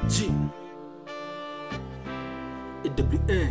G AWN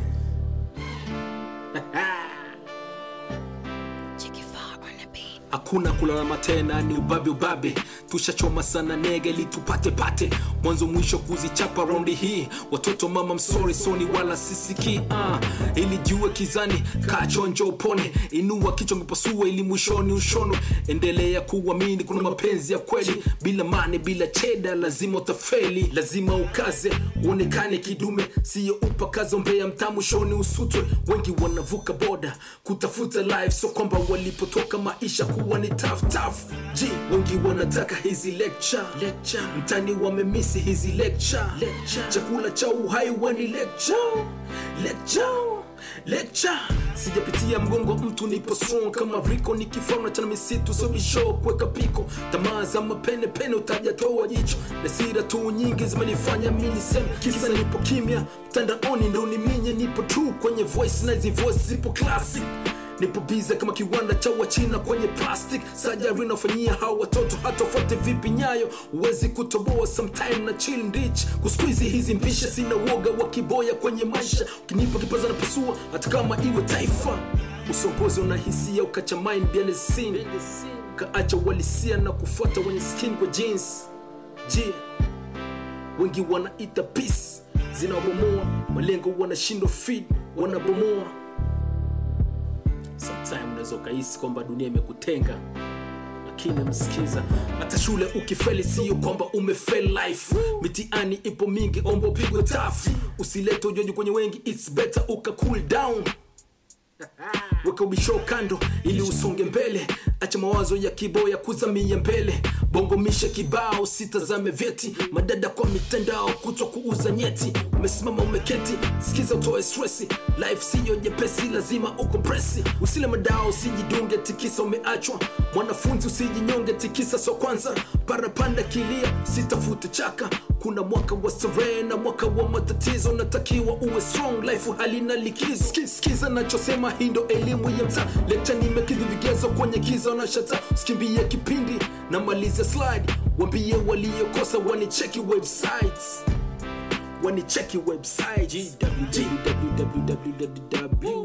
Chicky Far on the beat. hakuna kulalama tena ni ubabe ubabe tushachoma sana nege ili tupate pate mwanzo mwisho kuzichapa raundi hii watoto mama msori soni wala sisiki uh, ili jue kizani kachonjo upone inua kichwa ngipasua ili mwishoni ushono endelea kuamini kuna mapenzi ya kweli bila mane bila cheda lazima utafeli lazima ukaze uonekane kidume siyo upakaza mbea mtaa mwishoni usutwe wengi wanavuka boda kutafuta life so kwamba walipotoka maisha kuwa ni tough tough ji wengi wanataka hizi lecture lecture mtani wamemisi hizi lecture lecture chakula cha uhai wani lecture lecture lecture sijapitia mgongo wa mtu nipo strong kama riko nikifana chana misitu sobisho kuweka piko tamaa za mapene pene utajatoa jicho na sira tu nyingi zimenifanya mi niseme kisa nipo kimya mtandaoni ndo niminye nipo true kwenye voice na hizi voice zipo classic nipo biza kama kiwanda cha wachina kwenye plastic sajari nafanyia hawa watoto hata ufuate vipi nyayo huwezi kutoboa sometime na chill rich kusqueeze hizi mpisha sina woga wa kiboya kwenye maisha ukinipa kipaza na pasua hata kama iwe taifa usongozi una hisia ukacha mind behind the scene kaacha walisia na kufuata wenye skin kwa jeans je wengi wanaita peace zinawabomoa malengo wanashindwa feed wanabomoa sometime unaweza ukahisi kwamba dunia imekutenga lakini msikiza hata shule ukifeli sio kwamba umefel life mitiani ipo mingi ombo pigwe tafu usilete ujonji kwenye wengi its better uka cool down weka ubisho kando ili usonge mbele acha mawazo ya kiboya kuzamia mbele bongomisha kibao sitazame vyeti madada kwa mitandao kutwa kuuza nyeti umesimama umeketi sikiza utoe stresi life siyo nyepesi lazima ukompresi usile madao usijidunge tikisa umeachwa mwanafunzi usijinyonge tikisa so kwanza parapanda kilia sitafute chaka kuna mwaka wa starehe na mwaka wa matatizo natakiwa uwe strong life halina likizo Ski- skiza nachosema hii ndo elimu ya mtaa lekcha nimekidhi vigezo kwenye kiza na shata usikimbie kipindi na maliza slide wambie waliokosa wanicheki websites wanicheki website www